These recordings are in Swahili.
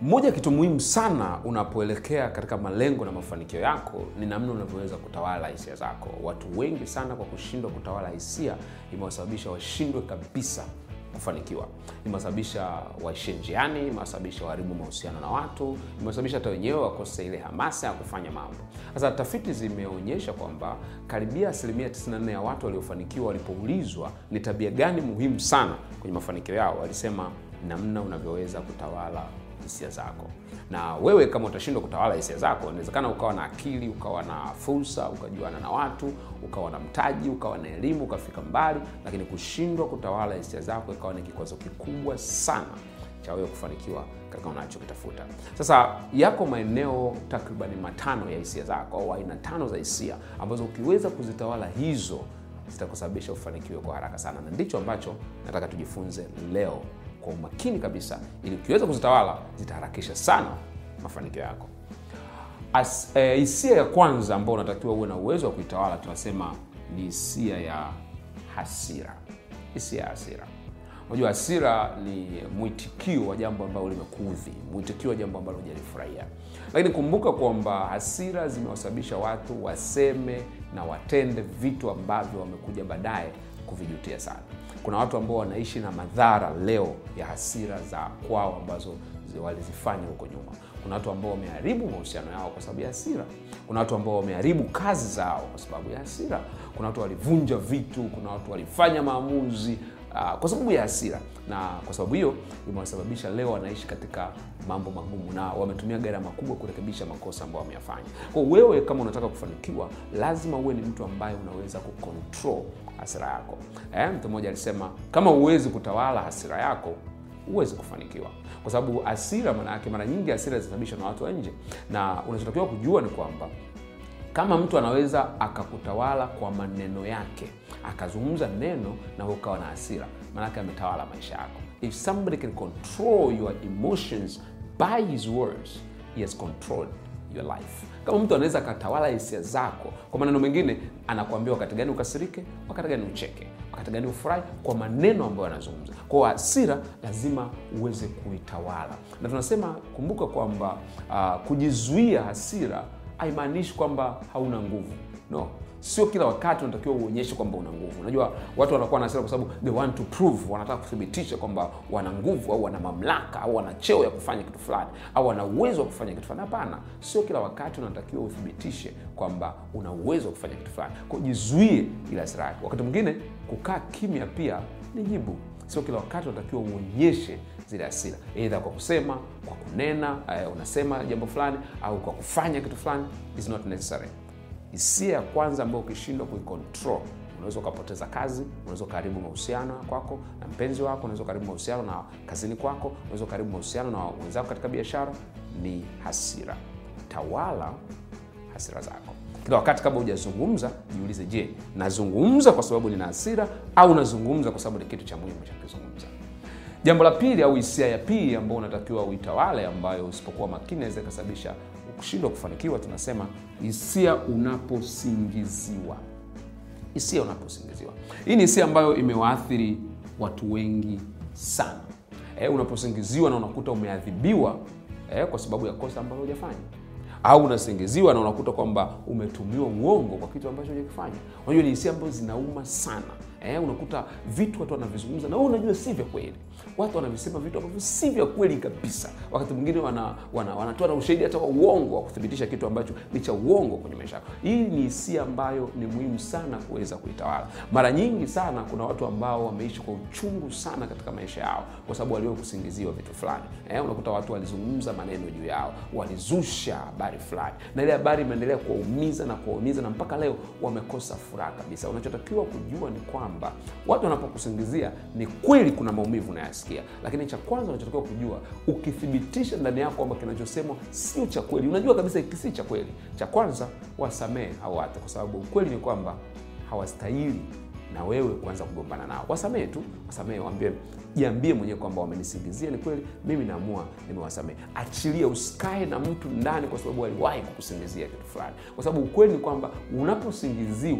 moja ya kitu muhimu sana unapoelekea katika malengo na mafanikio yako ni namna unavyoweza kutawala hisia zako. Watu wengi sana kwa kushindwa kutawala hisia imewasababisha washindwe kabisa kufanikiwa, imewasababisha waishie njiani, imewasababisha waharibu mahusiano na watu, imewasababisha hata wenyewe wakose ile hamasa ya kufanya mambo. Sasa tafiti zimeonyesha kwamba karibia asilimia 94 ya watu waliofanikiwa walipoulizwa ni tabia gani muhimu sana kwenye mafanikio yao, walisema namna unavyoweza kutawala hisia zako. Na wewe kama utashindwa kutawala hisia zako, inawezekana ukawa na akili, ukawa na fursa, ukajuana na watu, ukawa na mtaji, ukawa na elimu, ukafika mbali, lakini kushindwa kutawala hisia zako ikawa ni kikwazo kikubwa sana cha wewe kufanikiwa katika unachokitafuta. Sasa yako maeneo takribani matano ya hisia zako au aina tano za hisia ambazo ukiweza kuzitawala hizo zitakusababisha ufanikiwe kwa haraka sana, na ndicho ambacho nataka tujifunze leo kwa umakini kabisa, ili ukiweza kuzitawala zitaharakisha sana mafanikio yako. As, eh, hisia ya kwanza ambayo unatakiwa uwe na uwezo wa kuitawala tunasema ni hisia ya hasira. Hisia ya hasira. Unajua, hasira ni mwitikio wa jambo ambalo limekuudhi, mwitikio wa jambo ambalo hujalifurahia. Lakini kumbuka kwamba hasira zimewasababisha watu waseme na watende vitu ambavyo wamekuja baadaye kuvijutia sana. Kuna watu ambao wanaishi na madhara leo ya hasira za kwao ambazo walizifanya huko nyuma. Kuna watu ambao wameharibu mahusiano yao kwa sababu ya hasira. Kuna watu ambao wameharibu kazi zao kwa sababu ya hasira. Kuna watu walivunja vitu. Kuna watu walifanya maamuzi uh, kwa sababu ya hasira, na kwa sababu hiyo imewasababisha leo wanaishi katika mambo magumu na wametumia gharama kubwa kurekebisha makosa ambayo wameyafanya. Kwa wewe kama unataka kufanikiwa, lazima uwe ni mtu ambaye unaweza kucontrol hasira yako. Eh, mtu mmoja alisema kama huwezi kutawala hasira yako huwezi kufanikiwa, kwa sababu hasira, maana yake mara nyingi hasira zinasababishwa na watu wa nje, na unachotakiwa kujua ni kwamba kama mtu anaweza akakutawala kwa maneno yake, akazungumza neno na ukawa na hasira, maanake ametawala maisha yako. If somebody can control your emotions by his words, he has controlled your life. Kama mtu anaweza akatawala hisia zako, kwa maneno mengine, anakuambia wakati gani ukasirike, wakati gani ucheke, wakati gani ufurahi, kwa maneno ambayo anazungumza. Kwa hasira lazima uweze kuitawala, na tunasema kumbuka kwamba uh, kujizuia hasira haimaanishi kwamba hauna nguvu. No, sio kila wakati unatakiwa uonyeshe kwamba una nguvu. Unajua watu wanakuwa na hasira kwa sababu they want to prove, wanataka kuthibitisha kwamba wana nguvu au wana mamlaka au wana cheo ya kufanya kitu fulani au wana uwezo wa kufanya kitu fulani. Hapana, sio kila wakati unatakiwa uthibitishe kwamba una uwezo wa kufanya kitu fulani. Kwa jizuie ile hasira yako. Wakati mwingine kukaa kimya pia ni jibu. Sio kila wakati unatakiwa uonyeshe zile hasira, aidha kwa kusema, kwa kunena, uh, unasema jambo fulani au kwa kufanya kitu fulani, is not necessary. Hisia ya kwanza ambayo ukishindwa kuicontrol, unaweza ukapoteza kazi, unaweza ukaharibu mahusiano kwako na mpenzi wako, unaweza ukaharibu mahusiano na kazini kwako, unaweza ukaharibu mahusiano na wenzako katika biashara, ni hasira. Tawala hasira zako kila wakati. Kabla hujazungumza, jiulize, je, nazungumza kwa sababu nina hasira au nazungumza kwa sababu ni kitu cha muhimu cha kuzungumza? Jambo la pili au hisia ya pili ambayo unatakiwa uitawale, ambayo usipokuwa makini inaweza ikasababisha kushindwa kufanikiwa, tunasema hisia unaposingiziwa. Hisia unaposingiziwa, hii ni hisia ambayo imewaathiri watu wengi sana. E, unaposingiziwa na unakuta umeadhibiwa e, kwa sababu ya kosa ambalo hujafanya au unasingiziwa na unakuta kwamba umetumiwa uongo kwa kitu ambacho hujakifanya. Unajua, ni hisia ambazo zinauma sana. Eh, unakuta vitu watu wanavizungumza na wewe unajua si vya kweli. Watu wanavisema vitu ambavyo si vya kweli kabisa. Wakati mwingine wana, wana, wanatoa na ushahidi hata wa uongo wa kuthibitisha kitu ambacho ni cha uongo kwenye maisha yako. Hii ni hisia ambayo ni muhimu sana kuweza kuitawala. Mara nyingi sana kuna watu ambao wameishi kwa uchungu sana katika maisha yao kwa sababu waliwahi kusingiziwa vitu fulani. Eh, unakuta watu walizungumza maneno juu yao, walizusha habari fulani, na ile habari imeendelea kuwaumiza na kuwaumiza, na mpaka leo wamekosa furaha kabisa. Unachotakiwa kujua ni kwamba watu wanapokusingizia ni kweli kuna maumivu unayasikia, lakini cha kwanza unachotakiwa kujua, ukithibitisha ndani yako kwamba kinachosemwa sio cha kweli, unajua kabisa hiki si cha kweli, cha kwanza wasamehe hao watu, kwa sababu ukweli ni kwamba hawastahili na wewe kuanza kugombana nao. Wasamehe tu, wasamehe, waambie, jiambie mwenyewe kwamba wamenisingizia, ni kweli, mimi naamua nimewasamehe. Achilia, usikae na mtu ndani kwa sababu aliwahi kukusingizia kitu fulani, kwa sababu ukweli ni kwamba unaposingiziwa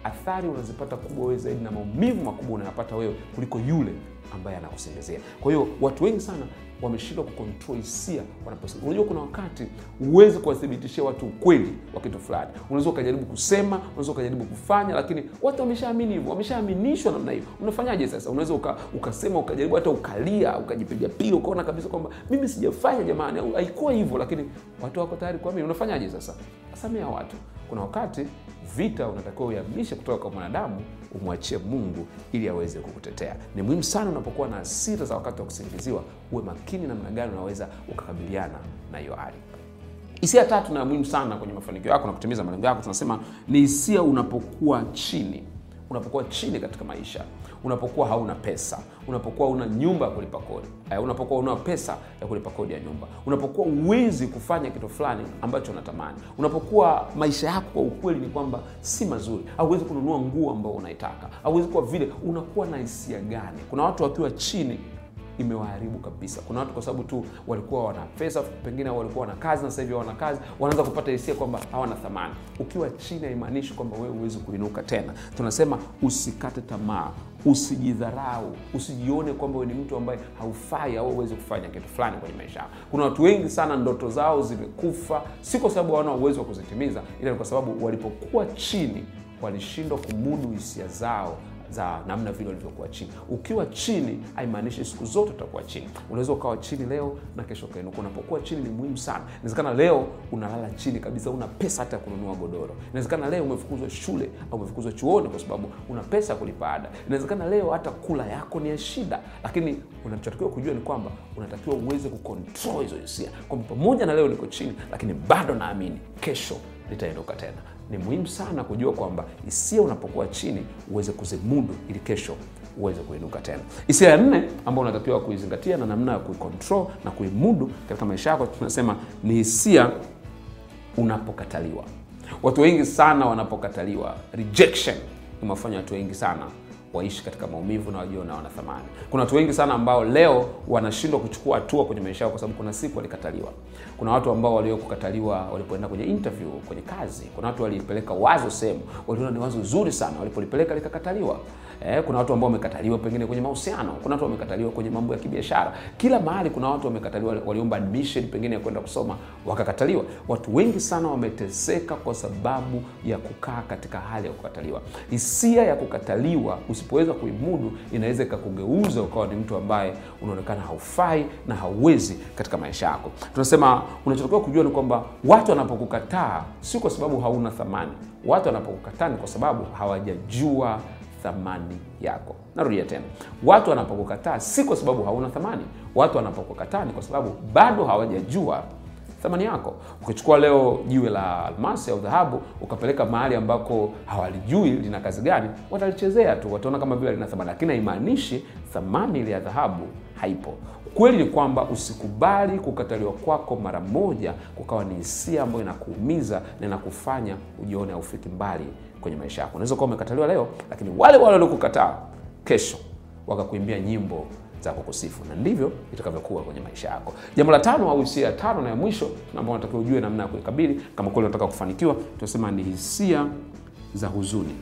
athari unazipata kubwa wewe zaidi na maumivu makubwa unayapata wewe kuliko yule ambaye anakusingizia kwa hiyo watu wengi sana wameshindwa kukontrol hisia wanaposema. Unajua, kuna wakati huwezi kuwathibitishia watu ukweli wa kitu fulani. Unaweza ukajaribu kusema, unaweza ukajaribu kufanya, lakini watu wameshaamini hivyo, wameshaaminishwa namna hiyo. Unafanyaje sasa? Unaweza uka, ukasema ukajaribu hata ukalia, ukajipiga piga, ukaona kabisa kwamba mimi sijafanya jamani, au haikuwa hivyo, lakini watu wako tayari kuamini. Unafanyaje sasa? Samea watu. Kuna wakati vita unatakiwa uihamishe kutoka kwa mwanadamu umwachie Mungu ili aweze kukutetea. Ni muhimu sana unapokuwa na hasira za wakati wa kusingiziwa, uwe makini namna gani unaweza ukakabiliana na hiyo hali. Hisia tatu na muhimu sana kwenye mafanikio yako na kutimiza malengo yako, tunasema ni hisia unapokuwa chini unapokuwa chini katika maisha, unapokuwa hauna pesa, unapokuwa una nyumba ya kulipa kodi, unapokuwa una pesa ya kulipa kodi ya nyumba, unapokuwa uwezi kufanya kitu fulani ambacho unatamani, unapokuwa maisha yako kwa ukweli ni kwamba si mazuri, hauwezi kununua nguo ambao unaitaka, hauwezi kuwa vile, unakuwa na hisia gani? Kuna watu wakiwa chini imewaharibu kabisa. Kuna watu kwa sababu tu walikuwa wana pesa, pengine walikuwa wana kazi na sasa hivi hawana kazi, wanaanza kupata hisia kwamba hawana thamani. Ukiwa chini haimaanishi kwamba wewe huwezi kuinuka tena. Tunasema usikate tamaa, usijidharau, usijione kwamba wewe ni mtu ambaye haufai au huwezi kufanya kitu fulani kwenye maisha yako. Kuna watu wengi sana ndoto zao zimekufa, si kwa sababu hawana uwezo wa kuzitimiza, ila ni kwa sababu walipokuwa chini walishindwa kumudu hisia zao za namna vile walivyokuwa chini. Ukiwa chini haimaanishi siku zote utakuwa chini. Unaweza ukawa chini leo na kesho ukainuka. Unapokuwa chini ni muhimu sana. Inawezekana leo unalala chini kabisa, una pesa hata ya kununua godoro. Inawezekana leo umefukuzwa shule au umefukuzwa chuoni kwa sababu una pesa ya kulipa ada. Inawezekana leo hata kula yako ni ya shida, lakini unachotakiwa kujua ni kwamba unatakiwa uweze kucontrol hizo hisia, kwamba pamoja na leo niko chini, lakini bado naamini kesho nitainuka tena. Ni muhimu sana kujua kwamba hisia unapokuwa chini uweze kuzimudu ili kesho uweze kuinuka tena. Hisia ya nne ambayo unatakiwa kuizingatia na namna ya kuicontrol na kuimudu katika maisha yako, tunasema ni hisia unapokataliwa. Watu wengi sana wanapokataliwa, rejection imewafanya watu wengi sana waishi katika maumivu na wajiona wana thamani. Kuna watu wengi sana ambao leo wanashindwa kuchukua hatua kwenye maisha yao kwa sababu kuna siku walikataliwa. Kuna watu ambao waliokukataliwa walipoenda kwenye interview, kwenye kazi. Kuna watu walipeleka wazo sehemu, waliona ni wazo zuri sana, walipolipeleka likakataliwa. Eh, kuna watu ambao wamekataliwa pengine kwenye mahusiano. Kuna watu wamekataliwa kwenye mambo ya kibiashara. Kila mahali kuna watu wamekataliwa, waliomba admission pengine ya kwenda kusoma wakakataliwa. Watu wengi sana wameteseka kwa sababu ya kukaa katika hali ya kukataliwa. Hisia ya kukataliwa usipoweza kuimudu inaweza ikakugeuza ukawa ni mtu ambaye unaonekana haufai na hauwezi katika maisha yako. Tunasema unachotakiwa kujua ni kwamba watu wanapokukataa si kwa sababu hauna thamani. Watu wanapokukataa ni kwa sababu hawajajua thamani yako. Narudia tena, watu wanapokukataa si kwa sababu hauna thamani. Watu wanapokukataa ni kwa sababu bado hawajajua thamani yako. Ukichukua leo jiwe la almasi au dhahabu ukapeleka mahali ambako hawalijui lina kazi gani, watalichezea tu, wataona kama vile lina thamani, lakini haimaanishi thamani ile ya dhahabu haipo. Kweli ni kwamba usikubali kukataliwa kwako mara moja kukawa ni hisia ambayo inakuumiza na inakufanya ujione haufiki mbali kwenye maisha yako. Unaweza kuwa umekataliwa leo, lakini wale wale waliokukataa kesho wakakuimbia nyimbo za kukusifu na ndivyo itakavyokuwa kwenye maisha yako. Jambo la tano au hisia ya tano na ya mwisho ambayo unatakiwa ujue namna ya kuikabili kama kweli unataka kufanikiwa, tunasema ni hisia za huzuni.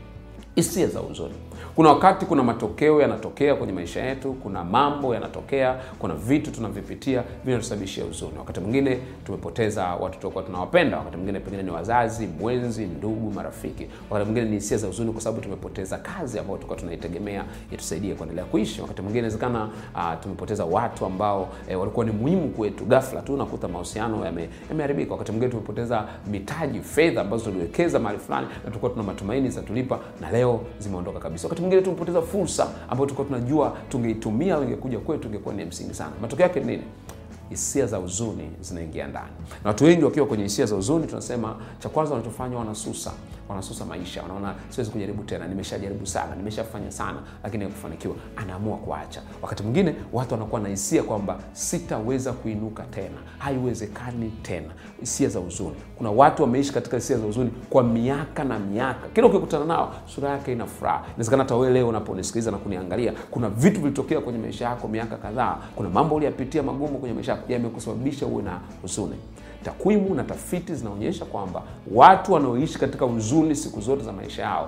Hisia za huzuni. Kuna wakati kuna matokeo yanatokea kwenye maisha yetu, kuna mambo yanatokea, kuna vitu tunavipitia vinatusababishia huzuni. Wakati mwingine tumepoteza watu tuliokuwa tunawapenda, wakati mwingine pengine ni wazazi, mwenzi, ndugu, marafiki. Wakati mwingine ni hisia za huzuni kwa sababu tumepoteza kazi ambayo tulikuwa tunaitegemea itusaidie kuendelea kuishi. Wakati mwingine inawezekana uh, tumepoteza watu ambao eh, walikuwa ni muhimu kwetu, ghafla tu nakuta mahusiano yameharibika. Yame wakati mwingine tumepoteza mitaji, fedha ambazo tuliwekeza mahali fulani na tulikuwa tuna matumaini zitatulipa na leo zimeondoka kabisa. Wakati mwingine tumepoteza fursa ambayo tulikuwa tunajua tungeitumia au ingekuja kwetu ingekuwa ni msingi sana. Matokeo yake nini? Hisia za huzuni zinaingia ndani, na watu wengi wakiwa kwenye hisia za huzuni, tunasema cha kwanza wanachofanya wanasusa, wanasusa maisha, wanaona siwezi kujaribu tena, nimeshajaribu sana, nimeshafanya sana, lakini hakufanikiwa, anaamua kuacha. Wakati mwingine watu wanakuwa na hisia kwamba sitaweza kuinuka tena, haiwezekani tena, hisia za huzuni. Kuna watu wameishi katika hisia za huzuni kwa miaka na miaka, kila ukikutana nao sura yake ina furaha. Inawezekana hata wewe leo unaponisikiliza na kuniangalia, kuna vitu vilitokea kwenye maisha yako miaka kadhaa, kuna mambo uliyapitia magumu kwenye maisha yako yamekusababisha uwe na huzuni. Takwimu na tafiti zinaonyesha kwamba watu wanaoishi katika huzuni siku zote za maisha yao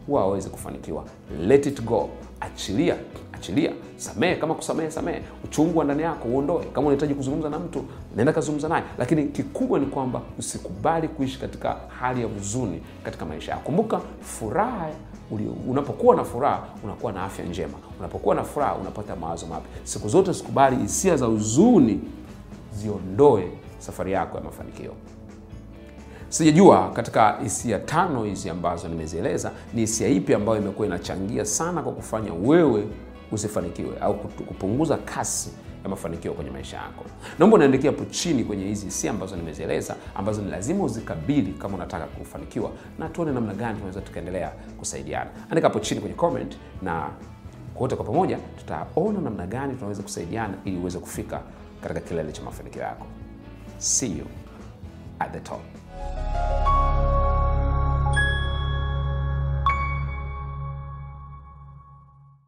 huwa hawezi kufanikiwa. Let it go, achilia, achilia, samehe. Kama kusamehe, samehe. Uchungu wa ndani yako uondoe. Kama unahitaji kuzungumza na mtu, nenda kazungumza naye, lakini kikubwa ni kwamba usikubali kuishi katika hali ya huzuni katika maisha yako. Kumbuka, furaha unapokuwa na furaha unakuwa na afya njema. Unapokuwa na furaha unapata mawazo mapya. Siku zote sikubali hisia za huzuni ziondoe safari yako ya mafanikio. Sijajua katika hisia tano hizi ambazo nimezieleza ni hisia ipi ambayo imekuwa inachangia sana kwa kufanya wewe usifanikiwe au kupunguza kasi ya mafanikio kwenye maisha yako. Naomba unaandikia hapo chini kwenye hizi hisia ambazo nimezieleza, ambazo ni lazima uzikabili kama unataka kufanikiwa, na tuone namna gani tunaweza tukaendelea kusaidiana. Andika hapo chini kwenye comment, na wote kwa pamoja tutaona namna gani tunaweza kusaidiana ili uweze kufika katika kilele cha mafanikio yako. See you at the top.